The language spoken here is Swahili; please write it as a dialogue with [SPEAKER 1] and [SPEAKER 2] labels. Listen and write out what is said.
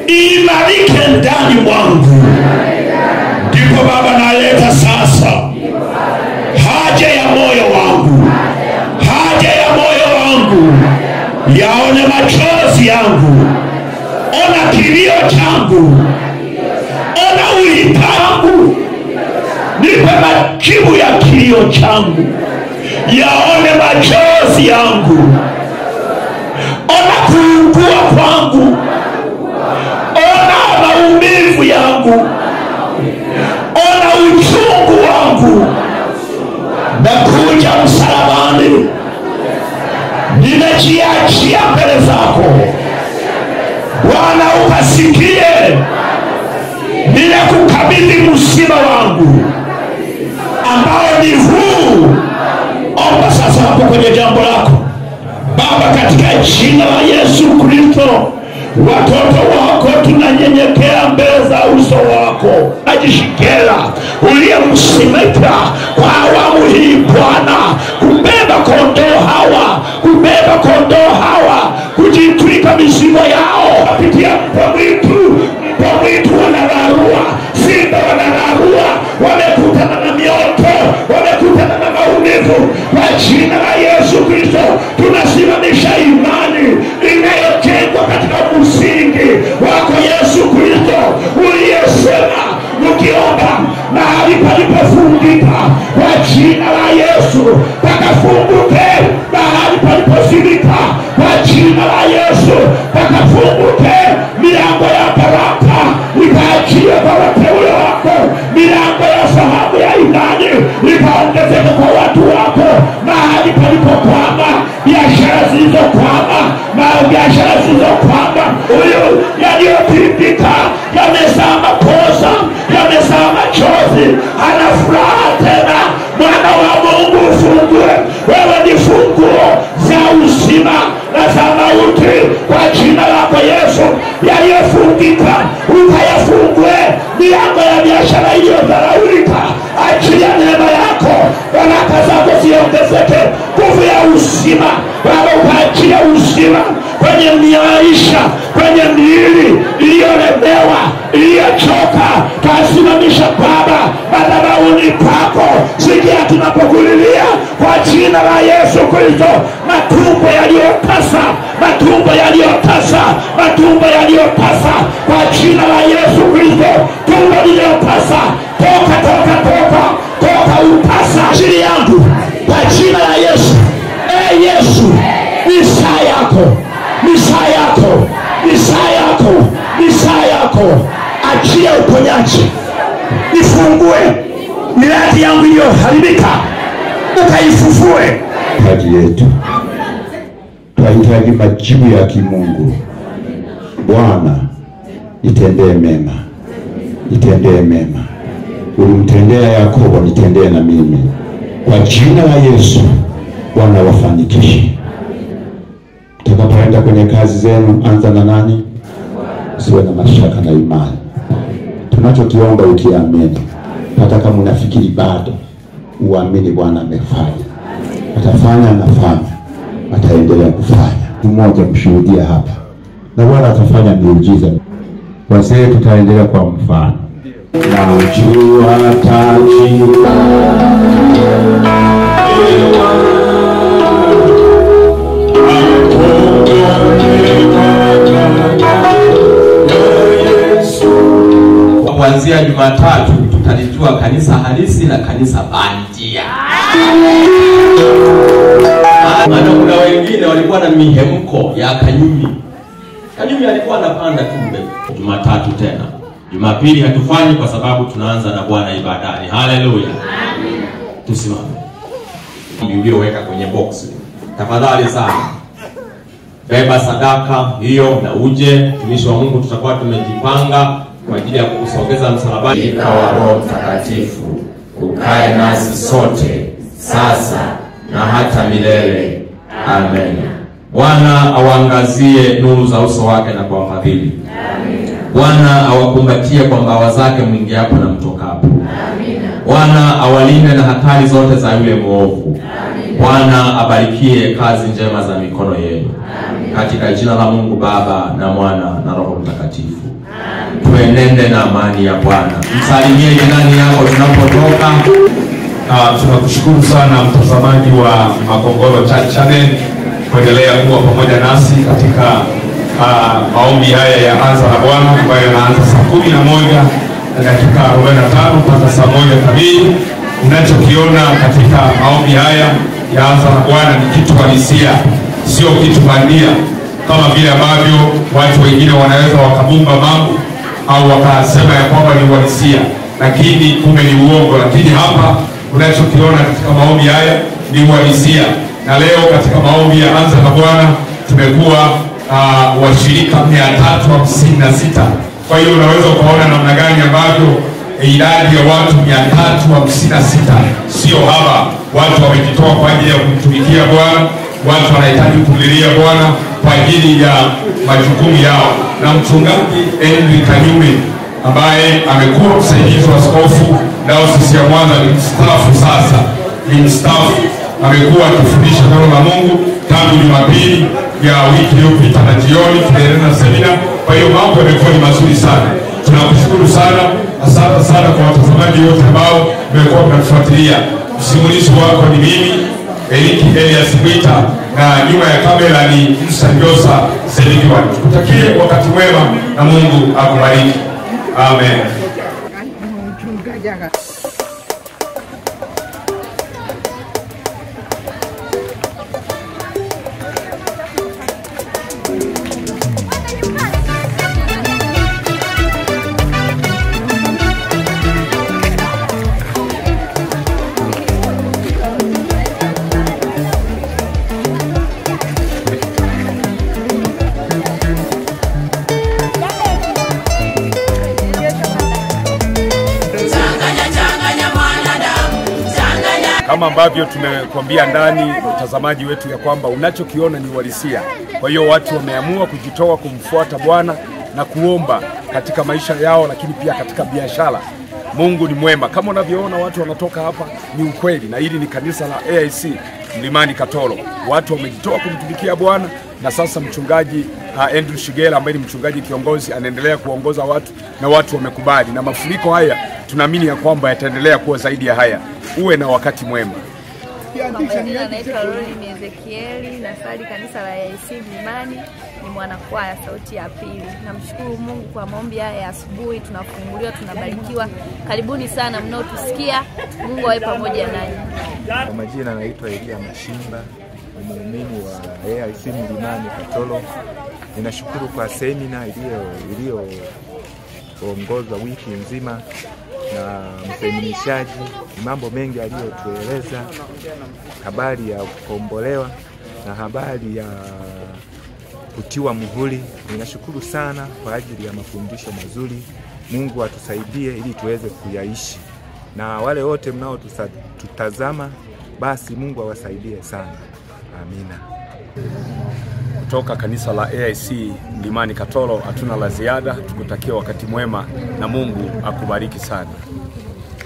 [SPEAKER 1] imarike ndani mwangu ndipo baba naleta sasa haja ya moyo wangu haja ya moyo wangu yaone machozi yangu ona kilio changu ona ulipangu nipe majibu ya kilio changu yaone machozi yangu ona kuugua kwangu ona maumivu yangu ona uchungu wangu nakuja msalabani nimejiachia mbele zako bwana ukasikie ninakukabidhi msiba wangu ambao ni huu omba sasa hapo kwenye jambo lako baba katika jina la yesu kristo watoto wako tunanyenyekea mbele za uso wako najishikela uliyemsimika kwa awamu hii bwana kubeba kondoo hawa kubeba kondoo hawa kujitwika mizigo yao kupitia mpwa mwitu mpwa mwitu wanararua simba wanararua wamekutana na mioto wamekutana na maumivu kwa jina la yesu kristo tunasimamisha imani inayojengwa katika msingi wako yesu kristo uliyesema mkiomba mahali palipofungika kwa jina la yesu pakafunguke mahali palipozimika kwa jina la yesu pakafunguke milango ya baraka ikaachilia kwa wateule wako milango ya sahabu ya imani ikaongezeka kwa watu wako mahali palipokwama biashara zilizokwama na biashara zilizokwama huyu yaliyopindika yamezaa makosa yamezaa machozi ana furaha tena mwana wa mungu ufungue wewe ni funguo za uzima na za mauti kwa jina lako yesu yaliyofungika ukayafungue milango ya biashara iliyodharaulika achilia neema yako baraka zako ziongezeke nguvu ya uzima baba ukaachilia uzima kwenye maisha kwenye miili iliyolemewa iliyochoka twasimamisha baba madhabahuni pako sikia tunapokulilia kwa jina la yesu kristo matumbo yaliyotasa matumbo yaliyotasa matumbo yaliyotasa kwa jina la yesu kristo tumbo liliyotasa toka toka toka toka utasa ajili yangu kwa jina la yesu e yesu ni saa yako ni saa yako ni saa yako ni saa yako achia uponyaji ifungue miradi yangu iliyoharibika ukaifufue
[SPEAKER 2] hitaji yetu twahitaji majibu ya kimungu bwana itendee mema itendee mema ulimtendea yakobo nitendee na mimi kwa jina la yesu bwana wafanikishe takapoenda kwenye kazi zenu anza na nani usiwe na mashaka na imani tunachokiomba ukiamini hata kama unafikiri bado uamini bwana amefanya atafanya anafanya ataendelea kufanya mmoja mshuhudia hapa na bwana atafanya miujiza wazee tutaendelea kwa mfano na ujua taji
[SPEAKER 3] kuanzia Jumatatu tutalijua kanisa halisi na kanisa bandia. Maana kuna wengine walikuwa na mihemko ya Kanyumi. Kanyumi alikuwa anapanda tu mbele. Jumatatu tena, Jumapili hatufanyi kwa sababu tunaanza na Bwana ibadani. Haleluya, tusimame. Ulioweka kwenye box, tafadhali sana beba sadaka hiyo na uje. Mtumishi wa Mungu, tutakuwa tumejipanga kwa ajili ya kukusogeza msalabani.
[SPEAKER 4] Malaika wa Roho Mtakatifu ukae nasi sote sasa na hata milele. Amen.
[SPEAKER 3] Bwana awaangazie nuru za uso wake na kuwafadhili. Bwana awakumbatie kwa mbawa zake mwingiapo na mtokapo. Bwana awalinde na hatari zote za yule mwovu. Bwana abarikie kazi njema za mikono yenu. katika jina la Mungu Baba na Mwana na Roho Mtakatifu. Tuenende na amani ya Bwana. Msalimie jirani yako tunapotoka.
[SPEAKER 5] Uh, tunakushukuru sana mtazamaji wa Makongoro Church Channel kuendelea kuwa pamoja nasi katika uh, maombi haya ya anza na Bwana ambayo yanaanza saa kumi na moja na dakika 45 mpaka saa moja kamili. Unachokiona katika maombi haya ya anza na Bwana ni kitu halisia, sio kitu bandia kama vile ambavyo watu wengine wanaweza wakabumba mambo au wakasema ya kwamba ni uhalisia, lakini kumbe ni uongo. Lakini hapa unachokiona katika maombi haya ni uhalisia, na leo katika maombi ya anza na Bwana tumekuwa uh, washirika mia tatu hamsini na sita. Kwa hiyo unaweza ukaona namna gani ambavyo idadi ya watu mia tatu hamsini na sita sio haba. Watu wamejitoa kwa ajili ya kumtumikia Bwana, watu wanahitaji kumlilia Bwana kwa ajili ya majukumu yao, na mchungaji Henry Kanyume ambaye amekuwa msaidizi wa askofu dayosisi ya Mwanza ni mstaafu sasa, ni mstaafu, amekuwa akifundisha neno la Mungu tangu Jumapili ya wiki iliyopita na jioni tunaendelea na semina. Kwa hiyo mambo yamekuwa ni mazuri sana, tunakushukuru sana. Asante sana kwa watazamaji wote ambao mmekuwa mnatufuatilia. Msimulizi wako ni mimi Eliki Elias Mwita na nyuma ya kamera ni Musa Njosa Selikiwani. Tukutakie wakati mwema na Mungu akubariki. Amen.
[SPEAKER 6] kama ambavyo tumekuambia ndani mtazamaji wetu ya kwamba unachokiona ni uhalisia. Kwa hiyo watu wameamua kujitoa kumfuata Bwana na kuomba katika maisha yao, lakini pia katika biashara. Mungu ni mwema, kama unavyoona watu wanatoka hapa, ni ukweli, na hili ni kanisa la AIC Mlimani Katoro. Watu wamejitoa kumtumikia Bwana, na sasa mchungaji uh, Andrew Shigela ambaye ni mchungaji kiongozi anaendelea kuongoza watu na watu wamekubali, na mafuriko haya tunaamini ya kwamba yataendelea kuwa zaidi ya haya. Uwe na wakati mwema.
[SPEAKER 7] Kwa majina naitwa Rolin Ezekieli, nasali kanisa la AIC Mlimani, ni mwanakwaya sauti ya pili. Namshukuru Mungu kwa maombi haya ya asubuhi, tunafunguliwa, tunabarikiwa. Karibuni sana mnaotusikia, Mungu awe pamoja nanyi.
[SPEAKER 8] Kwa majina naitwa Elia Mashimba, ni muumini wa AIC Mlimani Katoro. Ninashukuru kwa semina iliyo iliyoongozwa wiki nzima na mseminishaji, ni mambo mengi aliyotueleza, habari ya kukombolewa na habari ya kutiwa muhuri. Ninashukuru sana kwa ajili ya mafundisho mazuri. Mungu atusaidie ili tuweze kuyaishi, na wale wote mnaotutazama, basi Mungu awasaidie sana. Amina.
[SPEAKER 6] Kutoka kanisa la AIC Mlimani Katoro, hatuna la ziada, tukutakia wakati mwema na Mungu akubariki sana.